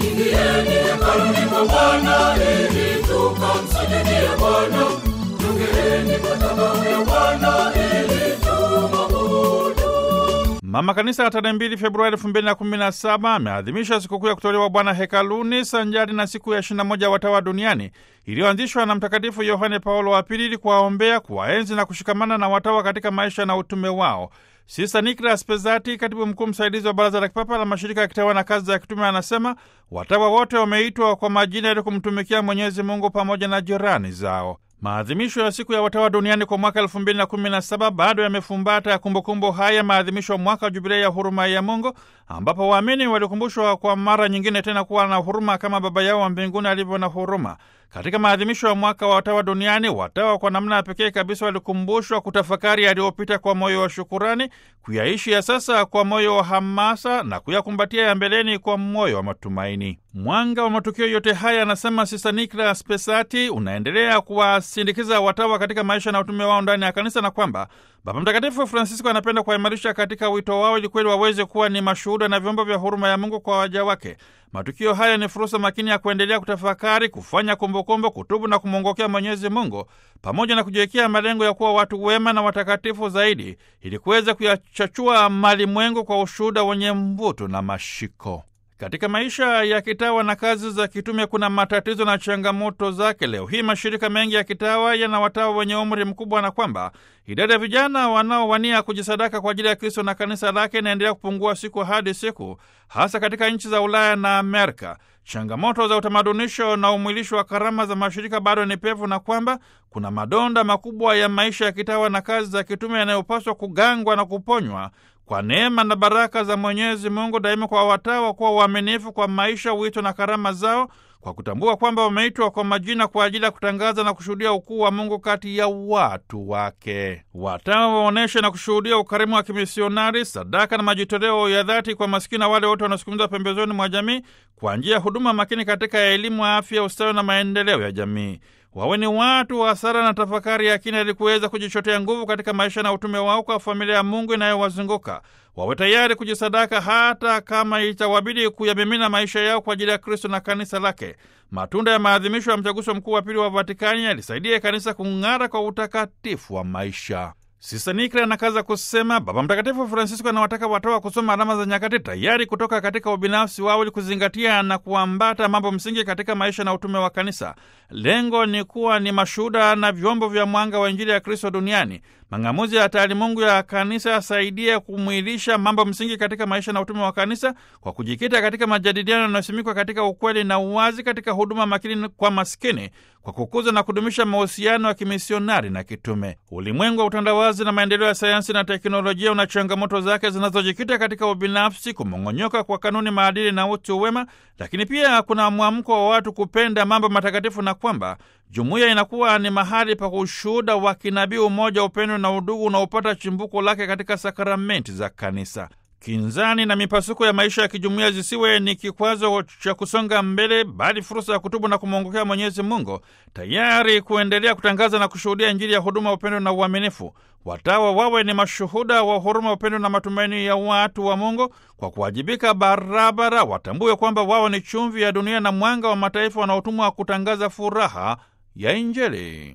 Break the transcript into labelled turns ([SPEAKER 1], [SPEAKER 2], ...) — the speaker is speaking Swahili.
[SPEAKER 1] Ingieni hekaluni mwa Bwana ili tukamsujudie Bwana. Jongeeni madhabahu ya Bwana ili tumwabudu.
[SPEAKER 2] Mama Kanisa tarehe mbili Februari elfu mbili na kumi na saba ameadhimisha sikukuu ya kutolewa Bwana hekaluni sanjari na siku ya ishirini na moja watawa duniani iliyoanzishwa na Mtakatifu Yohane Paulo wa Pili ili kuwaombea, kuwaenzi na kushikamana na watawa katika maisha na utume wao. Sista Niklas Pezati, katibu mkuu msaidizi wa Baraza la Kipapa la Mashirika ya Kitawa na Kazi za Kitume, anasema watawa wote wameitwa kwa majina ili kumtumikia Mwenyezi Mungu pamoja na jirani zao. Maadhimisho ya siku ya watawa duniani kwa mwaka elfu mbili na kumi na saba bado yamefumbata ya kumbukumbu haya maadhimisho ya mwaka wa jubilei ya huruma ya Mungu, ambapo waamini walikumbushwa kwa mara nyingine tena kuwa na huruma kama Baba yao wa mbinguni alivyo na huruma. Katika maadhimisho ya mwaka wa watawa duniani, watawa kwa namna ya pekee kabisa walikumbushwa kutafakari yaliyopita kwa moyo wa shukurani, kuyaishi ya sasa kwa moyo wa hamasa na kuyakumbatia ya mbeleni kwa moyo wa matumaini. Mwanga wa matukio yote haya, anasema Sista Niklas Pesati, unaendelea kuwasindikiza watawa katika maisha na utume wao ndani ya kanisa, na kwamba Baba Mtakatifu Francisco anapenda kuwaimarisha katika wito wao ili kweli waweze kuwa ni mashuhuda na vyombo vya huruma ya Mungu kwa waja wake. Matukio haya ni fursa makini ya kuendelea kutafakari, kufanya kumbukumbu, kutubu na kumwongokea Mwenyezi Mungu, pamoja na kujiwekea malengo ya kuwa watu wema na watakatifu zaidi, ili kuweza kuyachachua malimwengu kwa ushuhuda wenye mvuto na mashiko. Katika maisha ya kitawa na kazi za kitume kuna matatizo na changamoto zake. Leo hii mashirika mengi ya kitawa yana watawa wenye umri mkubwa, na kwamba idadi ya vijana wanaowania kujisadaka kwa ajili ya Kristo na kanisa lake inaendelea kupungua siku hadi siku, hasa katika nchi za Ulaya na Amerika. Changamoto za utamadunisho na umwilisho wa karama za mashirika bado ni pevu, na kwamba kuna madonda makubwa ya maisha ya kitawa na kazi za kitume yanayopaswa kugangwa na kuponywa kwa neema na baraka za Mwenyezi Mungu daima kwa watawa kuwa waaminifu kwa maisha, wito na karama zao, kwa kutambua kwamba wameitwa kwa majina kwa ajili ya kutangaza na kushuhudia ukuu wa Mungu kati ya watu wake. Watawa waonyeshe na kushuhudia ukarimu wa kimisionari, sadaka na majitoleo ya dhati kwa masikini na wale wote wanaosukumizwa pembezoni mwa jamii, kwa njia ya huduma makini katika elimu, afya, ustawi na maendeleo ya jamii. Wawe ni watu wa sala na tafakari ya kina ili kuweza kujichotea nguvu katika maisha na utume wao kwa familia ya Mungu inayowazunguka. Wawe tayari kujisadaka hata kama itawabidi kuyamimina maisha yao kwa ajili ya Kristo na kanisa lake. Matunda ya maadhimisho ya mtaguso mkuu wa pili wa Vatikani yalisaidia kanisa kung'ara kwa utakatifu wa maisha. Sista Nikla anakaza kusema Baba Mtakatifu Francisco anawataka watawa kusoma alama za nyakati, tayari kutoka katika ubinafsi wao ili kuzingatia na kuambata mambo msingi katika maisha na utume wa kanisa. Lengo ni kuwa ni mashuhuda na vyombo vya mwanga wa Injili ya Kristo duniani. Mang'amuzi ya taalimungu ya kanisa yasaidie kumwilisha mambo msingi katika maisha na utume wa kanisa kwa kujikita katika majadiliano yanayosimikwa katika ukweli na uwazi, katika huduma makini kwa maskini, kwa kukuza na kudumisha mahusiano ya kimisionari na kitume. Ulimwengu wa utandawazi na maendeleo ya sayansi na teknolojia una changamoto zake zinazojikita katika ubinafsi, kumong'onyoka kwa kanuni, maadili na utu wema, lakini pia kuna mwamko wa watu kupenda mambo matakatifu na kwamba jumuiya inakuwa ni mahali pa ushuhuda wa kinabii, umoja, upendo na udugu unaopata chimbuko lake katika sakramenti za kanisa. Kinzani na mipasuko ya maisha ya kijumuiya zisiwe ni kikwazo cha kusonga mbele, bali fursa ya kutubu na kumwongokea Mwenyezi Mungu, tayari kuendelea kutangaza na kushuhudia Injili ya huduma, upendo na uaminifu. Watawa wawe ni mashuhuda wa huruma, upendo na matumaini ya watu wa Mungu. Kwa kuwajibika barabara, watambue kwamba wao ni chumvi ya dunia na mwanga wa mataifa wanaotumwa kutangaza furaha ya Injili.